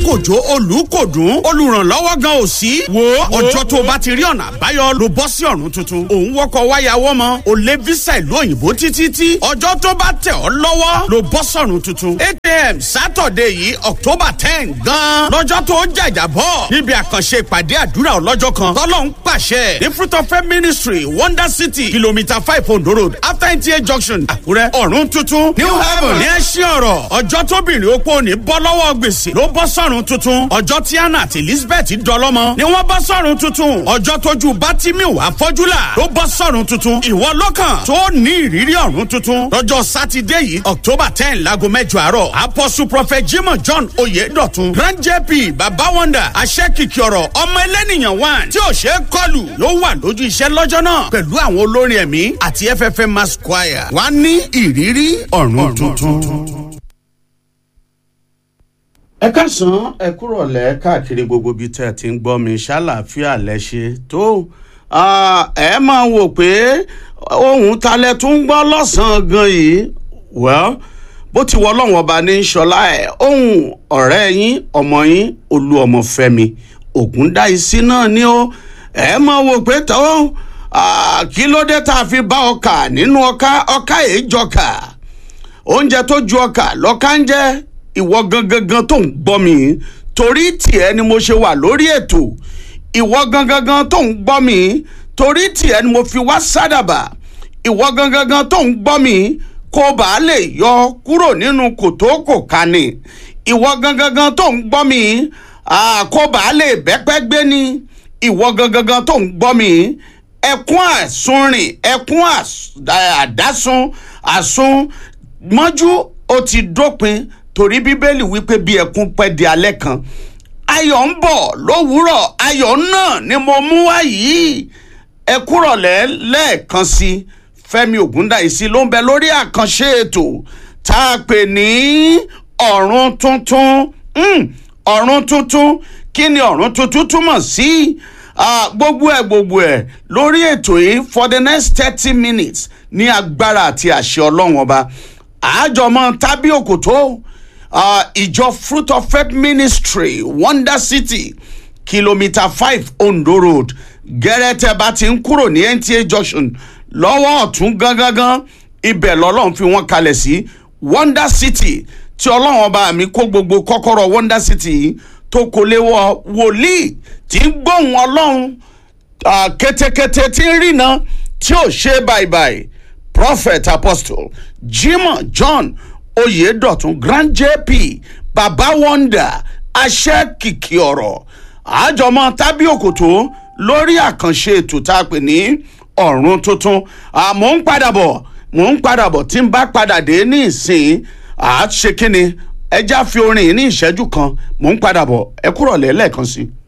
kòjó olùkòdùn olùrànlọ́wọ́ gan ò sí. wo ọjọ́ tó o bá ti rí ọ̀nà àbáyọ ló bọ́ sí ọ̀run tuntun. òun wọkọ̀ wáyàwọ́ mọ́ o lé visa ìlú òyìnbó títí tí ọjọ́ tó bá tẹ̀ ọ́ lọ́wọ́ ló bọ́ sọ̀run tuntun. eight am saturday yìí october ten gan. lọ́jọ́ tó jàjà bọ̀ níbi àkànṣe ìpàdé àdúrà ọlọ́jọ́ kan tọ́lọ́hún pàṣẹ ní fruit of faith ministry wonder city kilometre five ondo road after nta junction àkúrẹ́ ọ̀run tuntun new heaven ní ẹṣin ọ̀rọ̀ ọjọ́ tóbìnrin opó ní bọ́ lọ́wọ́ gbèsè ló bọ́ sọ̀run tuntun ọjọ́ tí anna àti elizabeth dọlọ́mọ ni wọ́n bọ́ sọ̀run tuntun ọjọ́ tójú bátìmíù àfọ́júlà ló bọ́ sọ̀run tuntun ìwọ lọ́kàn tó ní ìrírí ọ̀run tuntun lọ́jọ́ sátidé yìí october ten láago mẹ́jọ àárọ̀ apostle prophet jimoh john oyedotun grand jp baba wonder aṣẹ́kìkì ọ̀rọ̀ ọmọ ẹlẹ́nìyàn one tí ò ṣe é kọlù ló wà lójú iṣẹ́ lọ́jọ́ náà pẹ̀lú àwọn olórin ẹ̀mí àti ffm mass choir wá ní ìrírí ọ̀run tuntun. ẹ káàsán ẹ kúrò lẹ káàkiri gbogbo ibi tẹ́ ẹ ti ń gbọ́ mi ṣàlàáfíà lẹ́ṣẹ̀ tó ẹ máa wò pé ohun talẹ̀ tún ń gbọ́ lọ́sàn-án gan yìí well bó ti wọ ọlọ́run ọba ní sọlá ẹ̀ ohun ọ̀rẹ́ yín ọmọ yín olú ọmọ fẹ́mi ògúndáìsí náà ni ó ẹ máa wò pé tó kí ló dé tá a fi bá ọkà nínú ọkà ọkà èèjọkà oúnjẹ tó ju ọkà lọ́kà ń jẹ́ ìwọ gangan tó ń gbọ́ mi torí tiẹ̀ ni mo ṣe wà lórí ètò ìwọ gangan tó ń gbọ́ mi torí tiẹ̀ ni mo fi wá sádàbà ìwọ gangan tó ń gbọ́ mi kó bàa lè yọ kúrò nínú kòtó kò kání ìwọ gangan tó ń gbọ́ mi kó bàa lè bẹ́pẹ́ gbé ni ìwọ gangan tó ń gbọ́ mi ẹkún àsunrìn ẹkún àdásún àsun mọ́jú ó ti dópin torí bíbélì wípé bí ẹkún pẹ́ di alẹ́ kan ayọ̀ ń bọ̀ lówùúrọ̀ ayọ̀ náà ni mo mú wá yìí ẹ kúrọ̀lẹ́ lẹ́ẹ̀kan sí i fẹ́mi ògúndáìsí ló ń bẹ lórí àkànṣe ètò tá a pè ní ọ̀run tuntun ọ̀run tuntun kí ni ọ̀run tuntun túmọ̀ sí gbogbo ẹ̀ gbogbo ẹ̀ lórí ètò yìí for the next thirty minutes ní agbára àti àṣẹ ọlọ́run ọba àjọmọ́ tábí òkòtó ìjọ fruit of faith ministry wonder city kilometre five ondo road gẹ́rẹ́tẹ̀ bá ti ń kúrò ní nta junction lọ́wọ́ ọ̀tún gangan ibẹ̀ lọ́lọ́run fi wọ́n kalẹ̀ sí wonder city tí ọlọ́run ọba mi kó gbogbo kọ́kọ́rọ́ wonder city tó kò lè wọ wòlíì tí ń gbóhùn ọlọ́run kétékété tí ń rìnà tí ò ṣe báyìí prophet apostle jimoh john oyedotun grand jp baba wonder aṣẹ́ kìkì ọ̀rọ̀ àjọmọ́ tábí òkòtó lórí àkànṣe ètò tá a pè ní ọ̀run tuntun mò ń padà bọ̀ mò ń padà bọ̀ tí n bá padà dé ní ìsìn àá ṣe kínni ẹja fi orin ní ìṣẹ́jú kan mò ń padà bọ̀ ẹ kúrọ̀ lẹ́ẹ̀kan sí i.